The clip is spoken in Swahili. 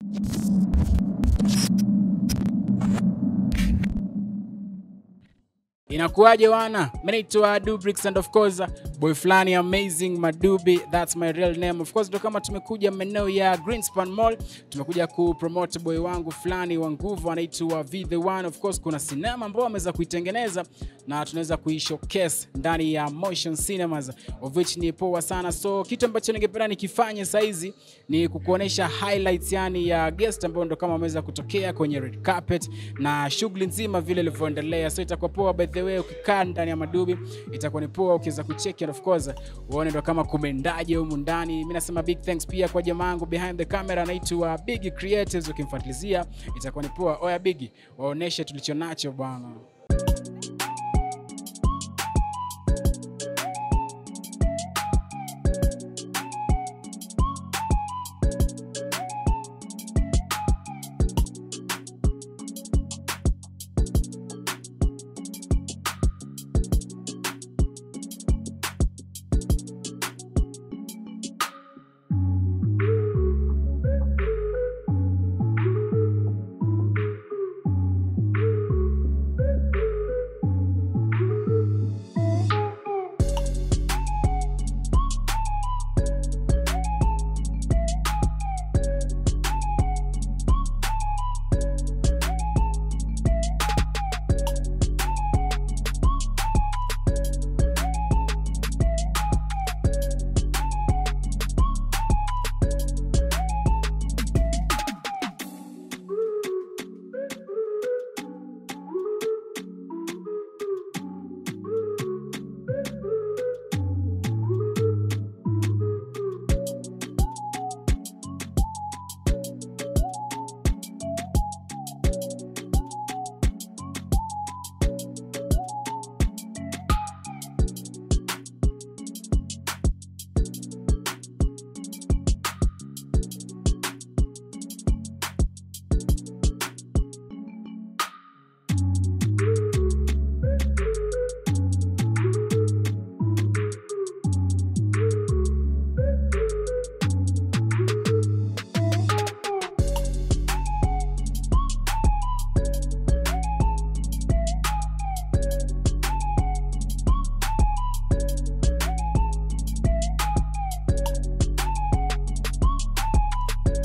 Inakuwaje wana? Mimi naitwa Dubrix and of course boy flani amazing Madubi, that's my real name. Of course ndo kama tumekuja maeneo ya Greenspan Mall, tumekuja kupromote boy wangu fulani wa nguvu anaitwa V the One. Of course kuna sinema ambayo ameweza kuitengeneza na tunaweza kuishowcase ndani ya Motion Cinemas of which ni poa sana. So kitu ambacho ningependa nikifanye saizi ni kukuonesha highlights yani ya guest ambao ndo kama wameweza kutokea kwenye red carpet na shughuli nzima vile ilivyoendelea. So itakuwa poa by the way, ukikaa ndani ya Madubi itakuwa ni poa ukiweza kucheki and of course uone ndo kama kumendaje humu ndani. Mimi nasema big thanks pia kwa jamaa wangu behind the camera anaitwa Big Creatives, ukimfuatilizia itakuwa ni poa. Oya Big, waoneshe tulicho nacho bwana.